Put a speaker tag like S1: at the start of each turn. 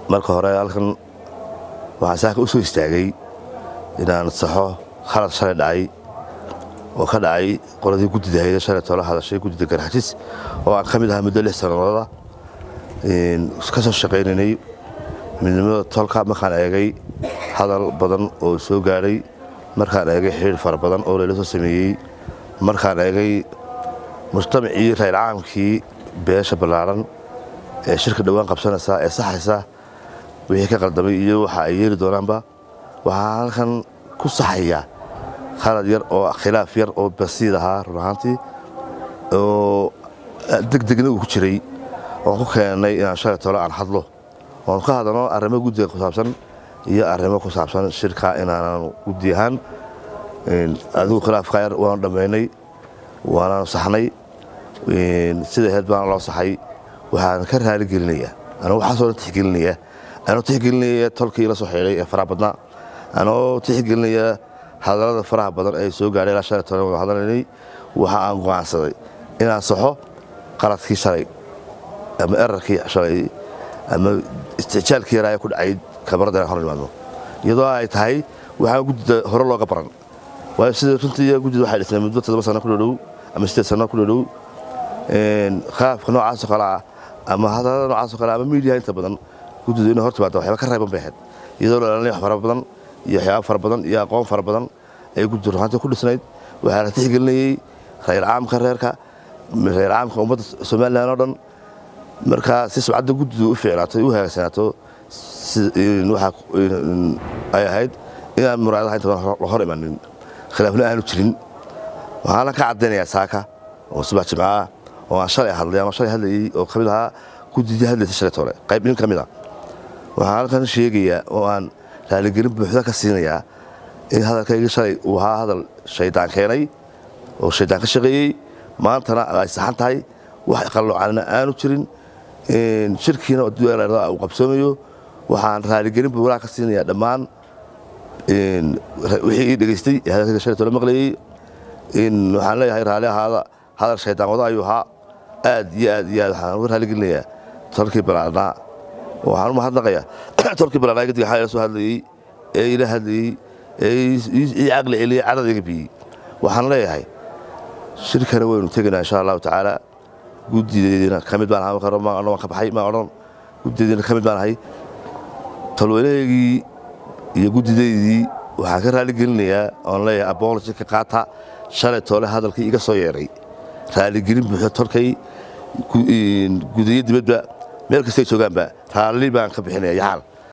S1: marka hore halkan waxaan saaka u soo istaagay inaan saxo khalad shalay dhacay oo ka dhacay qoladii guddida hayda shalay toola hadashay guddida garxajis oo aan ka mid ahaa muddo lix sannadooda ka soo shaqaynaynay midnimada tolka markaan eegay hadal badan oo soo gaadhay markaan eegay xidhiir fara badan oo layla soo sameeyey markaan eegay mujtamacii rayl-caamkii beesha ballaaran ee shirka dhowaan qabsanaysa ee saxaysa wixii ka qaldamay iyo waxa ay yeeli doonaanba waxaa halkan ku saxaya khalad yar oo khilaaf yar oo basiid ahaa run ahaantii oo degdegna uu ku jiray oon ku keennay inaan shalay tole aan hadlo oon ka hadalno arrimo guddiga ku saabsan iyo arrimo ku saabsan shirka inaanan guddi ahaan adigu khilaafka yar waanu dhammaynay waanaanu saxnay sida heed baana loo saxay waxaan ka raali gelinayaa anuu waxaasoo dhan tixgelinaya anoo tixgelinaya tolkii la soo xidhay ee faraha badnaa anoo tixgelinaya hadallada faraha badan ee soo gaadhay ilaa shalay toban wada hadalaynay waxa aan go'aansaday inaan saxo qaladkii shalay ama erarkii shalay ama istixjaalkii yaraa ee ku dhacay kamarada inaan hor imaadno iyadoo ay tahay waxaan guddida hore looga baran waayo sida runtii guddida waxay dhisnay muddo toddoba sano ku dhodhow ama sideed sano ku dhodhow khilaafka noocaasoo kale ah ama hadallada noocaasoo kale ama miidiyaha inta badan guddidu inay hor timaado waxyaaba ka reeban bay ahayd iyadoo la dhalanay wax fara badan iyo waxyaaba fara badan iyo aqoon fara badan ayay guddidu ruxaantii ku dhisnayd waxaa la tixgelinayey rayl caamka reerka rayl caamka ummadda somalilan oo dhan markaa si subcadda guddidu u fiicnaato u hagaagsanaato waxa ay ahayd inaan muraadaha inta badan la hor imanin khilaafna aanu jirin waxaana ka caddaynayaa saaka oo subax jimcaah oo aan shalay hadlay ama shalay hadlayey oo ka mid ahaa guddidii hadlaysay shalay tole qayb nin ka mid ah waxaan halkan sheegayaa oo aan raaligelin buuxda ka siinayaa in hadalkaygii shalay uu ahaa hadal shaydaan keenay oo shaydaan ka shaqeeyey maantana ay saxan tahay wax qalloocana aanu jirin shirkiina uu qabsoomayo waxaan raaligelin buuxdaa ka siinayaa dhammaan wixii ii dhegaystay ee hadalkayga shalay tole maqlayey waxaan leeyahay raalli ahaada hadal shaydaan wada ayuu ahaa aad iyo aad iyo aad waxaan uga raaligelinayaa tolkii balaarnaa waxaan u mahadnaqayaa tolkii balaarnaa gadiga xalay la soo hadlayey ee ila hadlayey ee ii caqli celiyey cadad iga biyey waxaan leeyahay shirkana waynu tegaynaa insha allahu tacaala guddideediina ka mid baan ahaa marka waan ka baxay maan odhan guddideediina ka mid baan ahay tolweynahaygii iyo guddideydii waxaan ka raaligelinayaa oon leeyahay abology ka qaata shalay toole hadalkii iga soo yeedhay raaligelin buuxda tolkay gudiyo dibadba meel kastay joogaanba raalli baan ka bixinaya yaxaal